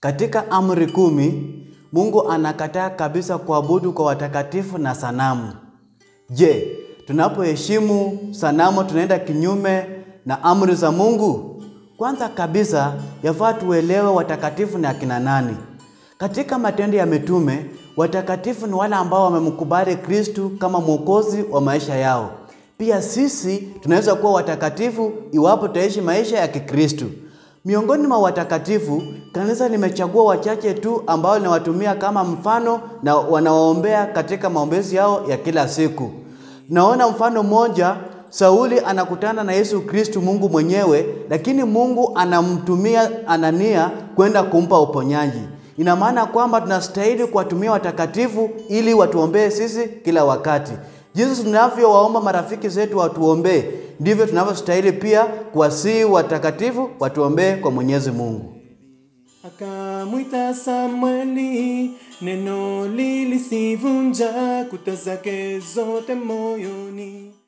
Katika amri kumi, Mungu anakataa kabisa kuabudu kwa watakatifu na sanamu. Je, tunapoheshimu sanamu tunaenda kinyume na amri za Mungu? Kwanza kabisa, yafaa tuelewe watakatifu ni akina nani. Katika Matendo ya Mitume, watakatifu ni wale ambao wamemkubali Kristu kama mwokozi wa maisha yao. Pia sisi tunaweza kuwa watakatifu iwapo tutaishi maisha ya Kikristu. Miongoni mwa watakatifu, kanisa limechagua wachache tu ambao linawatumia kama mfano na wanawaombea katika maombezi yao ya kila siku. Naona mfano mmoja, Sauli anakutana na Yesu Kristu Mungu mwenyewe, lakini Mungu anamtumia Anania kwenda kumpa uponyaji. Ina maana kwamba tunastahili kuwatumia watakatifu ili watuombee sisi kila wakati. Jinsi tunavyowaomba marafiki zetu watuombee, ndivyo tunavyostahili pia kuwasihi watakatifu watuombee kwa Mwenyezi Mungu. Akamwita Samweli, neno lilisivunja kuta zake zote moyoni.